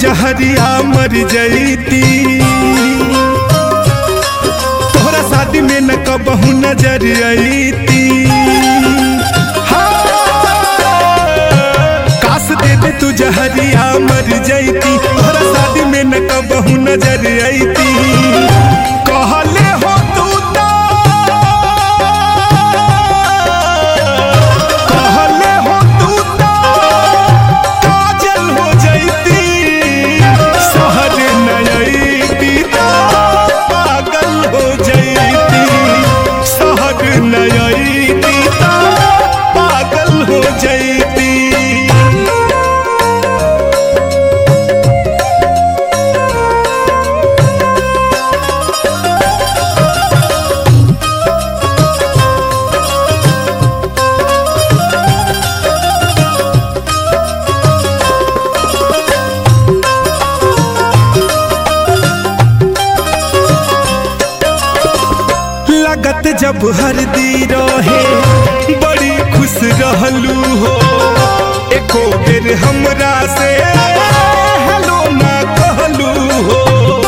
जहरिया मर जईती तोहरा शादी में न कबहू नजर अईती काश दे दे तू जहरिया मर जईती तोहरा शादी में न कबहू नजर अईती कहले हो तू तो कहले हो तू तो काजल हो जईती शहर नयती पागल हो जईती शहर नयती पागल हो जईती लगत जब हरदी रहे बड़ी खुश रहलू हो एको बेर हमरा से हेलो ना कहलू हो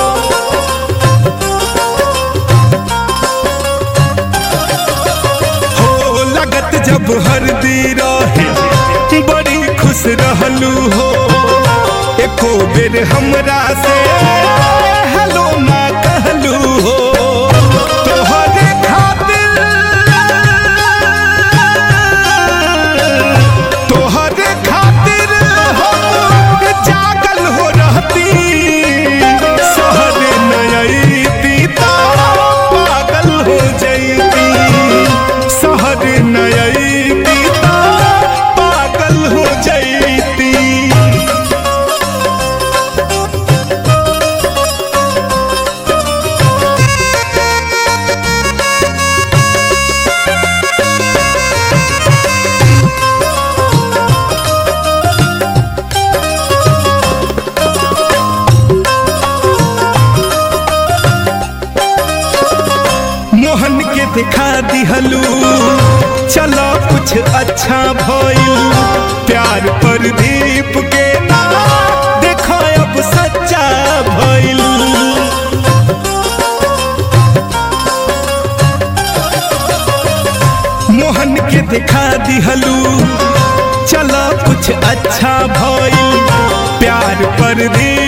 हो लगत जब हरदी रहे बड़ी खुश रहलू हो एको बेर हमरा से हेलो ना कहलू हो तोहरे खातिर तोहरे खातिर हम जागल हो रहती शहर नयती पागल हो जईती शहर नयती पागल हो जईती मोहन के दिखा दिहलू चलो कुछ अच्छा भइल प्यार पर दीप के ना देखो अब सच्चा भइल मोहन के दिखा दिहलू चलो कुछ अच्छा भइल प्यार पर दीप